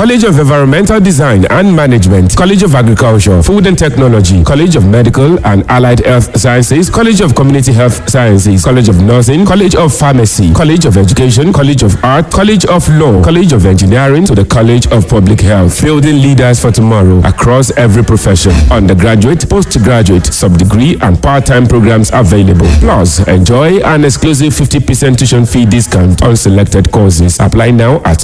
College of Environmental Design and Management, College of Agriculture, Food and Technology, College of Medical and Allied Health Sciences, College of Community Health Sciences, College of Nursing, College of Pharmacy, College of Education, College of Art, College of Law, College of Engineering to the College of Public Health, building leaders for tomorrow across every profession. Undergraduate, postgraduate, sub-degree and part-time programs available. Plus, enjoy an exclusive 50% tuition fee discount on selected courses. Apply now at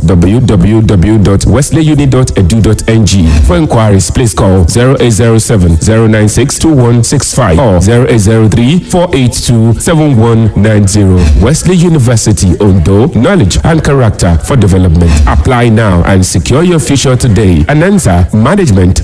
www.wesleyuni.edu.ng. For inquiries, please call 0807 096 2165 or 0803 482 7190. Wesley University, Ondo, knowledge and character for development. Apply now and secure your future today. Anansa Management.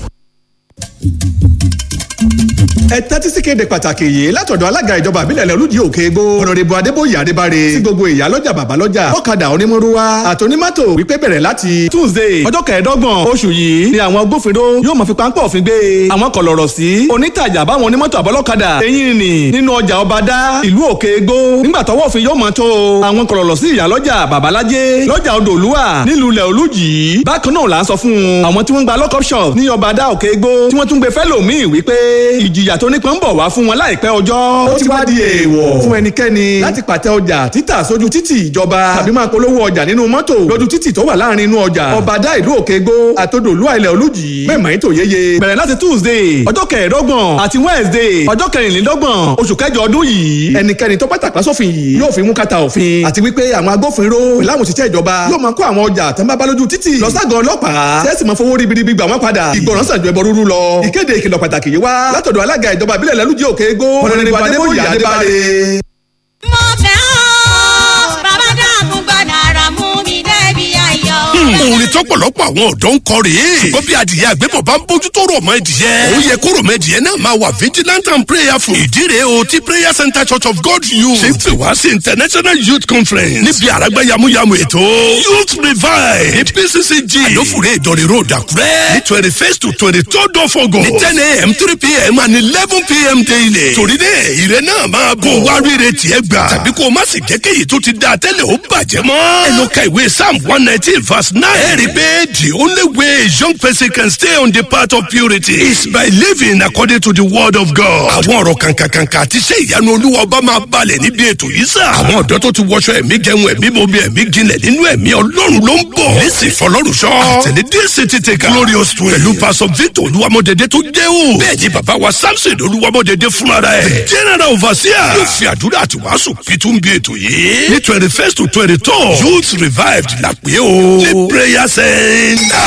ẹ tẹ́tí sí kéde pàtàkì yìí látọ̀dọ̀ alága ìjọba àbílẹ̀ olùdí òkè egbò ọ̀nàdìbò adébóyè adébáre sí gbogbo ìyá lọ́jà bàbá lọ́jà ọ̀kadà onímọ̀rúwá àtònímọ́tò wípé bẹ̀rẹ̀ láti tuesday ọjọ́ kẹẹ̀ẹ́dọ́gbọ̀n oṣù yìí ni àwọn agbófinró yóò máa fi páńpẹ́ òfin gbé àwọn kọ̀lọ̀rọ̀ sí onítàjà báwọn onímọ́tò àbọ́lọ́kadà eyín nì nínú ọjà ọbadá ìlú òkè egbò nígbà tọwọ́ òfin yóò máa tó àwọn kọ̀lọ̀rọ̀ sí ìyá lọ́jà babalájé lọ́jà odò olúwa nílùú ilẹ̀ olújì bákan náà là ń sọ fún àwọn tí wọ́n gba lockup shop ní ọbadá òkè egbò tí wọ́n tún gbé fẹ́lòmíì wípé ìjìyà tó nípọn ń bọ̀ wá fún wọn láìpẹ́ ọjọ́. ó ti wá di èèwọ̀ fún ẹnikẹ́ni láti pàtẹ ọjà títà sójú títì ìjọba tàbí máa polówó ọjà nínú mọ́tò lójú títì tó wà láàrin inú ọjà. ọ̀bàdà ìlú òkègbó àtòdòlú àìlẹ̀ olùjì mẹ́mọ̀ ètò yeye. bẹ̀rẹ̀ láti tuesday ọjọ́ kẹẹ̀ẹ́dọ́gbọ̀n àti wednesday ọjọ́ kẹrìnlélọ́gbọ̀n oṣù kẹjọ ọdún yìí. ẹnikẹ́ni tó bá tàpá sófin yìí yóò fi mú kàtà òfin. àti wípé àwọn agbófinró láwọn òṣìṣẹ́ ìjọba yóò máa kó àwọn ọjà tó ń bá bá lójú títì lọ ságàn ọlọ́pàá tẹ́sí máa fowó ribiribi gbà wọ́n padà. ìgbọràn sàn ju ẹbọ rúrú lọ. ìkéde ìkìlọ̀ pàtàkì yìí wá látọ̀dọ̀ alága ìjọba ìbílẹ̀ lẹ́lújì òkè égó ọ̀nàdìbò adébóyè adébáre. mo fẹ́ ọ́ bàbá dàkún gbọ́dọ̀ ara mú mi débi ayọ̀. orin tọpọlọpọ àwọn ọdọ ń kọ rèé ṣùgbọ́n bí adìyẹ àgbẹ̀bọ̀ bá ń bójú tó rọ̀ mọ́ ẹdìyẹ ó yẹ kó rọ̀ mọ́ ẹdìyẹ náà máa wà vigilant and prayerful ìdí rèé o ti prayer center church of god youth ṣe ń pè wá sí international youth conference níbi àràgbá yamuyamu ètò youth revive ní pccg àlófùrẹ́ ìdọ̀rẹ̀ road àkúrẹ́ ní twenty first to twenty third of august ní ten a.m. three p.m. and eleven p.m. daily torí náà ìrẹ́ náà máa bọ̀ wá rírẹ̀ tiẹ̀ gbà tàbí kó o má sì jẹ́ kéyìí tó ti dáa tẹ́lẹ̀ ó bàjẹ́ mọ́ ẹ lọ ka ìwé psalm one nineteen verse nine ẹ rí i pé the only way a young person can stay on the path of purity is by living according to the word of God. àwọn ọ̀rọ̀ kànkànkànkà àti iṣẹ́ ìyanu olúwa ọba máa balẹ̀ níbi ètò yìí sà. àwọn ọ̀dọ́ tó ti wọṣọ ẹ̀mí jẹun ẹ̀mí bomi ẹ̀mí jinlẹ̀ nínú ẹ̀mí ọlọ́run ló ń bọ̀. lẹ́sìn fọlọ́run sọ. àtẹ̀lé dc ti tẹ̀ ká. glorious twin. pẹ̀lú pastor victor olúwamọ̀dédé tó jẹ́ o. bẹ́ẹ̀ ni bàbá wa samson olúwamọ̀dédé fúnra rẹ̀. general overseer. yóò fi àdúrà àti wàásù pitú bí ètò yìí. ní twenty first to twenty two youth revived la pé o. ní prayer center.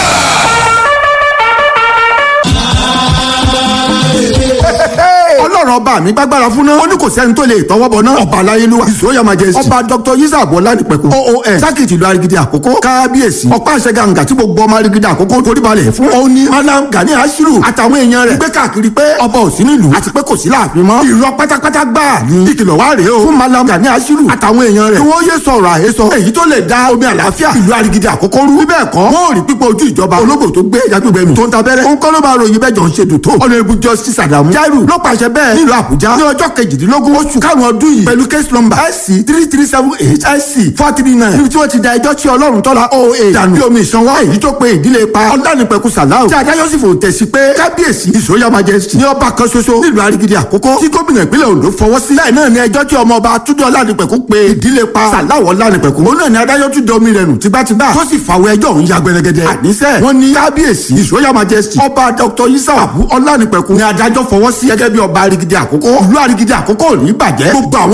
ọlọ́run ọba mi gbàgbára fún náà ó ní kò sẹ́ni tó lè tọwọ́ bọ̀ náà ọba aláyélúwà ìṣòyà majesty ọba dr yisa abọ́lá nípẹ̀kun oos sákìtì ìlú arigidi àkókò kábíyèsí ọ̀pá àṣẹ gàǹgà tí gbogbo ọmọ arigidi àkókò torí balẹ̀ fún ó ní malam gani ashiru àtàwọn èèyàn rẹ̀ gbé káàkiri pé ọba ò sí nílùú àti pé kò sí láàfin mọ́ irọ́ pátápátá gbáà ní ìkìlọ̀ wá rèé o fún malam gani ashiru àtàwọn èèyàn rẹ̀ kí wọ́n yé sọ̀rọ̀ àhesọ èyí tó lè da omi àlàáfíà ìlú arigidi àkókò rú bíbẹ̀ kọ́ wọ́n ò rí pípọ̀ ojú ìjọba ológbò tó gbé yagbẹ̀gbẹ̀ mi tó ń tabẹ́rẹ́ ó ń kọ́ ló máa ròyìn bẹ́ẹ̀ jọ ń ṣe dùn tó honourable justice adamu jairu ló pàṣẹ bẹ́ẹ̀ nílùú àbújá ní ọjọ́ kejìdínlógún oṣù karùn-ún ọdún yìí pẹ̀lú case number sc three three seven eight sc four three nine níbi tí wọ́n ti da ẹjọ́ tí ọlọ́run tọ́la oa dànù bí omi ìsanwó èyí tó pe ìdílé pa ọ̀dánìpẹ̀kù sàláù tí adájọ́ sì fò tẹ̀sí pé kábíyèsí ìsòyà majesty ní ọba kan ṣoṣo nílùú arigidi àkókò tí gómìnà ìpínlẹ̀ ondo fọwọ́ sí bẹ́ẹ̀ náà ni ẹjọ́ tí ọmọ ọba túndé ọ̀lànìpẹ̀kù pe ìdílé pa sàláù ọ̀lànìpẹ̀kù òun náà ni adájọ́ tún domi rẹ̀ nù tígbàtígbà tó sì fàwọ̀ ẹjọ́ òun ya gbẹrẹgẹdẹ àníṣe wọn ní kábíyèsí ìsòyà majesty ọba dr isa abu ọ̀lànìpẹ̀kù ni adájọ́ fọwọ́ sí gẹ́gẹ́ bí ọba arigidi àkókò ìlú arigidi àkókò ò ní bàjẹ́ gbogbo àwọn